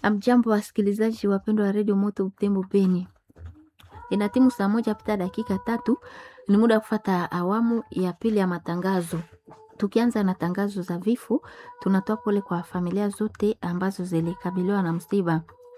Amjambo wasikilizaji wapendwa wa redio Moto Butembo Beni, ina timu saa moja pita dakika tatu. Ni muda wa kufata awamu ya pili ya matangazo. Tukianza na tangazo za vifo, tunatoa pole kwa familia zote ambazo zilikabiliwa na msiba.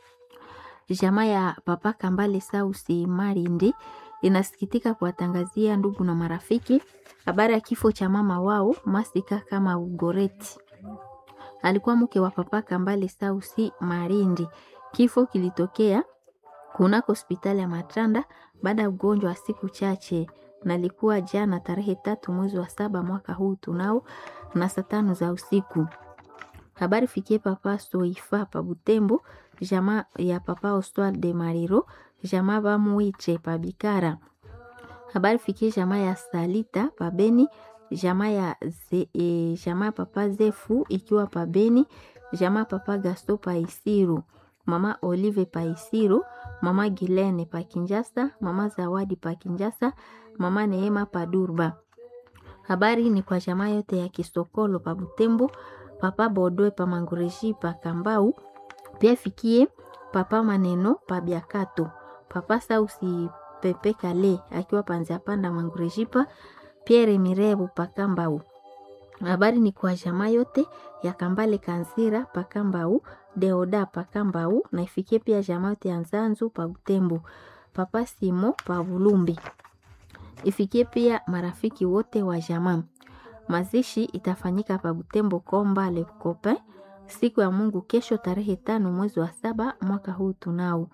Jamaa ya Papa Kambale Sausi Marindi inasikitika kuwatangazia ndugu na marafiki habari ya kifo cha mama wao Masika kama Ugoreti alikuwa mke wa Papa Kambale Sausi Marindi. Kifo kilitokea kunako hospitali ya Matanda baada ya ugonjwa wa siku chache, na ilikuwa jana tarehe tatu mwezi wa saba mwaka huu tunao na saa tano za usiku. Habari fikie Papa Soifa pa Butembo, jamaa ya Papa Oswald de Mariro, jamaa bamuiche pa Bikara. Habari fikie jamaa ya Salita pa Beni jamaa ya ze, e, jamaa papa Zefu ikiwa pa Beni, jamaa papa Gasto pa Isiru, mama Olive pa Isiru, mama Gilene pa Kinjasa, mama Zawadi pa Kinjasa, mama Neema pa Durba. Habari ni kwa jamaa yote ya Kisokolo pa Butembo, papa Bodwe pa Mangureji pa Kambau, pia fikie papa Maneno pa Biakato, papa Sausi Pepe Kale akiwa panzia panda Mangurejipa Pierre Mirebu Pakambau. Habari ni kwa jamaa yote ya Kambale Kanzira Pakambau, Deoda Pakambau na ifikie pia jamaa yote ya Nzanzu pa Butembo, Papa Simo pa Bulumbi. Ifikie pia marafiki wote wa jamaa. Mazishi itafanyika pa Butembo Komba Le Copain siku ya Mungu kesho tarehe tano mwezi wa saba mwaka huu tunao.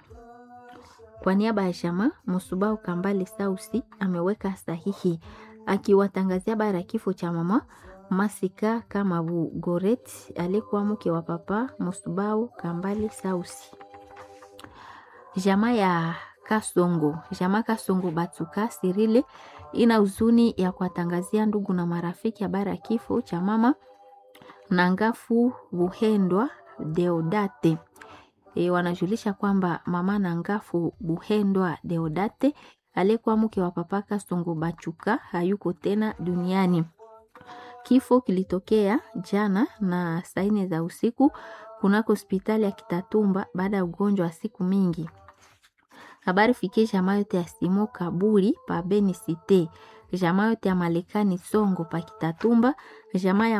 Kwa niaba ya jamaa Musubau Kambale Sausi ameweka sahihi akiwatangazia habari ya kifo cha mama Masika kama Bugoret aliyekuwa mke wa papa Musubau Kambale Sausi. Jamaa ya Kasongo, jamaa Kasongo Batuka Sirile ina huzuni ya kuwatangazia ndugu na marafiki habari ya kifo cha mama Nangafu Buhendwa Deodate. E, wanajulisha kwamba mama Nangafu Buhendwa Deodate aliyekuwa mke wa papa Kasongo Bachuka hayuko tena duniani. Kifo kilitokea jana na saa nne za usiku kunako hospitali ya Kitatumba baada ya ugonjwa wa siku mingi. Habari fikie jamaa yote ya Simo Kaburi pa Beni Cite, jamaa yote ya Malekani Songo pa Kitatumba, jamaa ya